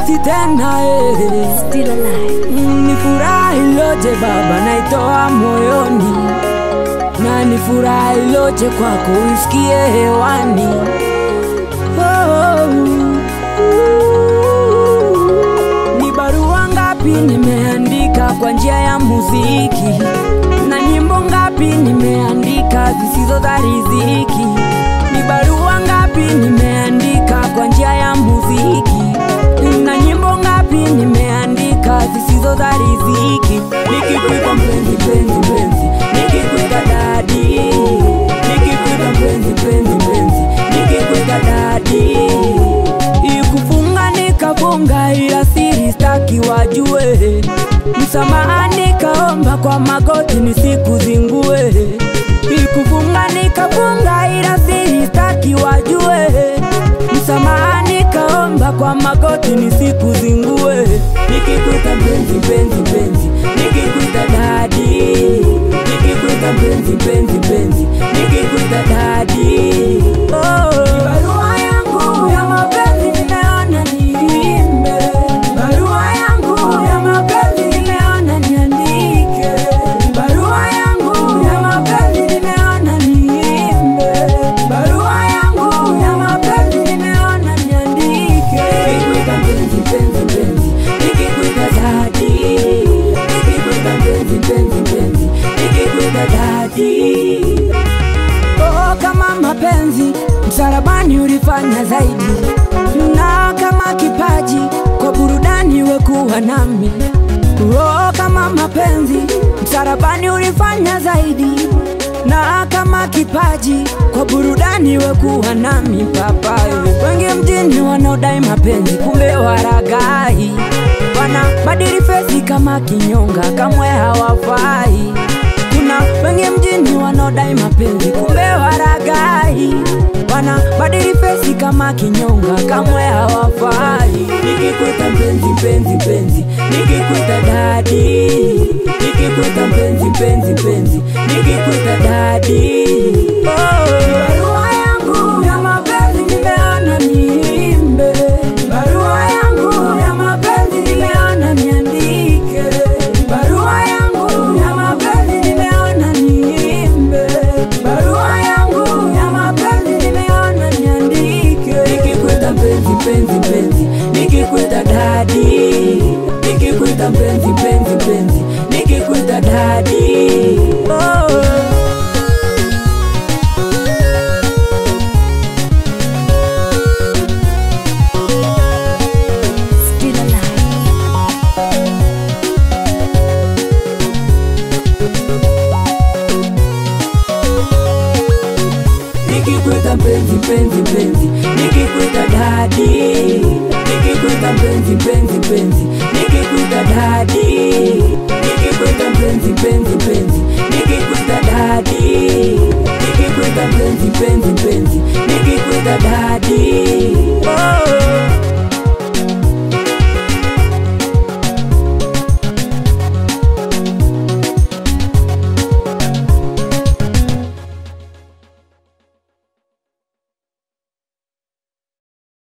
mapenzi tena eh. Still alive. Mm, ni furaha iloje Baba, naitoa moyoni, na ni furaha iloje kwako uisikie hewani. Oh, ni barua ngapi nimeandika kwa njia ya muziki, na nyimbo ngapi nimeandika zisizo za riziki. Ni barua ngapi nimeandika kwa njia ya muziki, na nyimbo ngapi nimeandika zisizo za riziki. Nikikuita mpenzi, mpenzi, mpenzi, nikikuita dadi, nikikuita mpenzi, mpenzi, mpenzi, nikikuita dadi ikufunga nikafunga, ila siri staki wajue. Msamaha nikaomba kwa magoti nisikuzingue. Ikufunga nikafunga, ila siri staki wajue. Msamaha nikaomba kwa magoti nisikuzingue. Nikikuita mpenzi, mpenzi, mpenzi, nikikuita dadi, nikikuita mpenzi, mpenzi, mpenzi, nikikuita dadi. Oh, barua yangu ya mapenzi nimeona niimbe, barua yangu ya mapenzi nimeona niandike, barua yangu ya mapenzi nimeona niimbe, barua yangu ya mapenzi nimeona niandike. Nikikuita mpenzi, mpenzi, mpenzi, nikikuita dadi, nikikuita mpenzi, mpenzi, mpenzi, nikikuita dadi. Oh, kama mapenzi msalabani ulifanya zaidi, na kama kipaji kwa burudani wekuwa nami. Oh, kama mapenzi msalabani ulifanya zaidi, na kama kipaji kwa burudani wekuwa nami. Papa, wengi mjini wanaodai mapenzi, kumbe waragai, wana badili fesi kama kinyonga, kamwe hawafai kuna wengi mjini wanaodai mapenzi kumbe waragai, wana badili fesi kama kinyonga, kamwe hawafai. Nikikuita mpenzi, mpenzi, mpenzi, nikikuita dadi, nikikuita mpenzi, mpenzi, mpenzi, nikikuita dadi. Oh, barua yangu ya mapenzi nimeona niimbe, barua yangu ya mapenzi nimeona niandike, barua yangu ya mapenzi nimeona niimbe, barua yangu ya mapenzi nimeona niandike. Nikikuita mpenzi, mpenzi, mpenzi, nikikuita dadi, nikikuita mpenzi, mpenzi, mpenzi, nikikuita dadi. Oh. Still alive. Nikikuita mpenzi mpenzi mpenzi, nikikuita dadi, nikikuita mpenzi mpenzi mpenzi, nikikuita dadi, nikikuita mpenzi mpenzi mpenzi, nikikuita dadi, nikikuita mpenzi mpenzi mpenzi, nikikuita dadi.